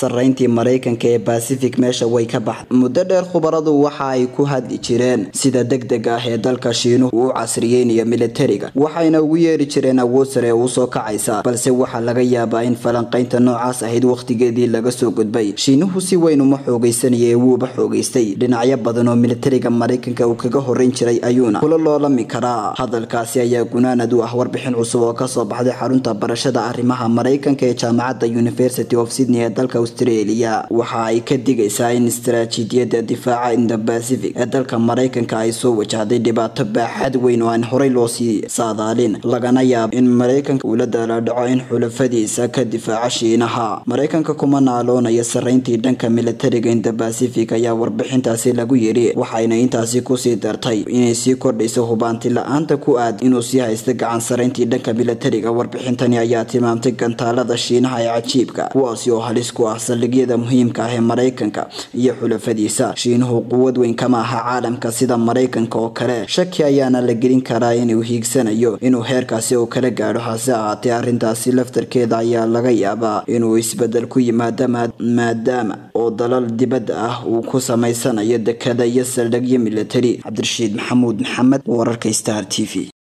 sarreyntii maraykanka ee bacific meesha way ka baxday muddo dheer khubaradu waxa ay ku hadli jireen sida deg deg ah ee dalka shiinuhu uu casriyeynayo militariga waxayna ugu yeeri jireen awood sare oo usoo kacaysa balse waxaa laga yaabaa in falanqaynta noocaas ahayd wakhtigeedii laga soo gudbay shiinuhu si weyn uma xoogaysanaya ee wuuba xoogaystay dhinacyo badan oo militariga maraykanka uu kaga horreyn jiray ayuuna kula loolami karaa hadalkaasi ayaa gunaanad u ah warbixin cusub oo kasoo baxday xarunta barashada arrimaha maraykanka ee jaamacadda university of sydney ee dalka australia waxa ay ka digaysaa in istaraatiijiyadda difaaca inda pacific ee dalka maraykanka ay soo wajahday dhibaato baaxad weyn oo aan horey loo sii saadaalin lagana yaabo in maraykanka uu la daalaadhaco in xulafadiisa ka difaaca shiinaha maraykanka kuma naaloonaya sarreyntii dhanka militariga inda pacific ayaa warbixintaasi lagu yiri waxayna intaasi kusii dartay inay sii kordhayso hubaanti la-aanta ku aad inuu sii haysta gacan sarreyntii dhanka militariga warbixintani ayaa tilmaamtay gantaalada shiinaha ee cajiibka kuwaasi oo halis ku ah saldhigyada muhiimka ah ee maraykanka iyo xulafadiisa shiinuhu quwad weyn kama aha caalamka sida maraykanka oo kale shaki ayaana la gelin karaa inuu hiigsanayo inuu heerkaasi oo kala gaadho hase ahaatee arrintaasi laftarkeeda ayaa laga yaabaa inuu isbedel ku yimaado maadaama oo dalal dibadda ah uu ku samaysanayo dekada iyo saldhigyo militari cabdirashiid maxamuud maxamed wararka star t v